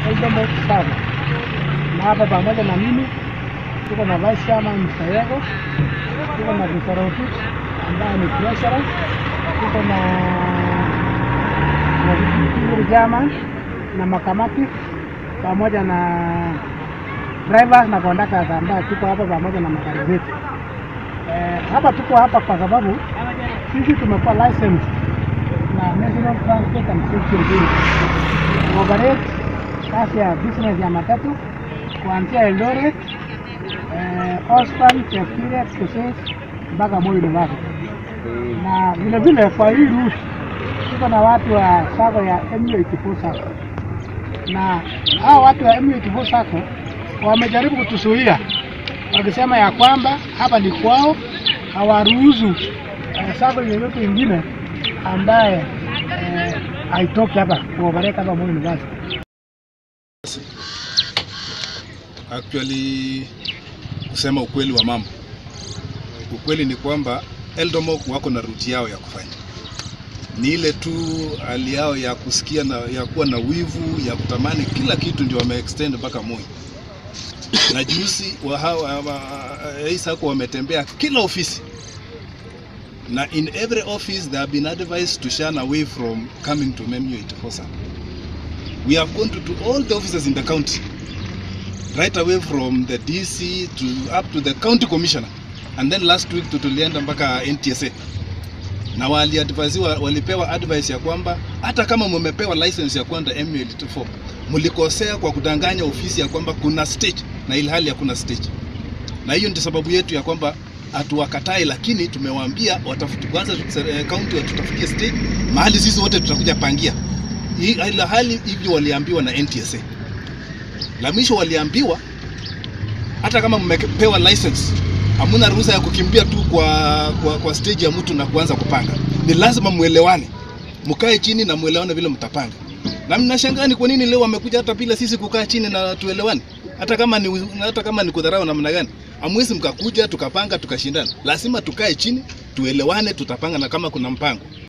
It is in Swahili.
Eldoret sana, na hapa pamoja na mimi tuko na vice chairman Mr. Yego, tuko na Victor Rotich ambaye ni treasurer, tuko na na Kiburi Jama na makamati pamoja na drivers na conductors ambaye tuko hapa pamoja na magari zetu. Eh, hapa tuko hapa kwa sababu sisi tumekuwa licensed na National Transport and Safety Authority kuoperate kazi ya business ya matatu kuanzia Eldoret, eh, Ospan, Chepkiret, Kuses mpaka Moi University. Na vile vile kwa hii route tuko na watu wa sako ya MU84 sako, na hao watu wa MU84 sako wamejaribu kutuzuia wakisema ya kwamba hapa ni kwao, hawaruhusu eh, sako yoyote ingine ambaye eh, haitoki hapa kuoperate hapa Moi University. Actually, kusema ukweli wa mambo, ukweli ni kwamba Eldomok wako na ruti yao ya kufanya, ni ile tu hali yao ya kusikia na ya kuwa na wivu ya kutamani kila kitu, ndio wameextend mpaka Moi na juzi wa hawa hii sako wametembea kila ofisi na in every office they have been advised to shun away from coming to Memio 84 Sacco. We have gone to, to all the offices in the county right away from the DC to up to the county commissioner and then last week to tulienda mpaka NTSA na waliadvisiwa walipewa advice ya kwamba hata kama mmepewa license ya kwenda MU84 mlikosea kwa kudanganya ofisi ya kwamba kuna stage na ilhali hakuna stage, na hiyo ndio sababu yetu ya kwamba hatuwakatai, lakini tumewaambia watafuti kwanza eh, county watutafutie stage mahali sisi wote tutakuja pangia, ila hali hivyo waliambiwa na NTSA. La mwisho waliambiwa hata kama mmepewa license hamuna ruhusa ya kukimbia tu kwa, kwa, kwa stage ya mtu na kuanza kupanga. Ni lazima muelewane, mkae chini na muelewane vile mtapanga. Na mnashangaa ni kwa nini leo wamekuja hata bila sisi kukaa chini na tuelewane, hata kama ni hata kama ni kudharau namna gani. Hamwezi mkakuja tukapanga tukashindana, lazima tukae chini tuelewane, tutapanga na kama kuna mpango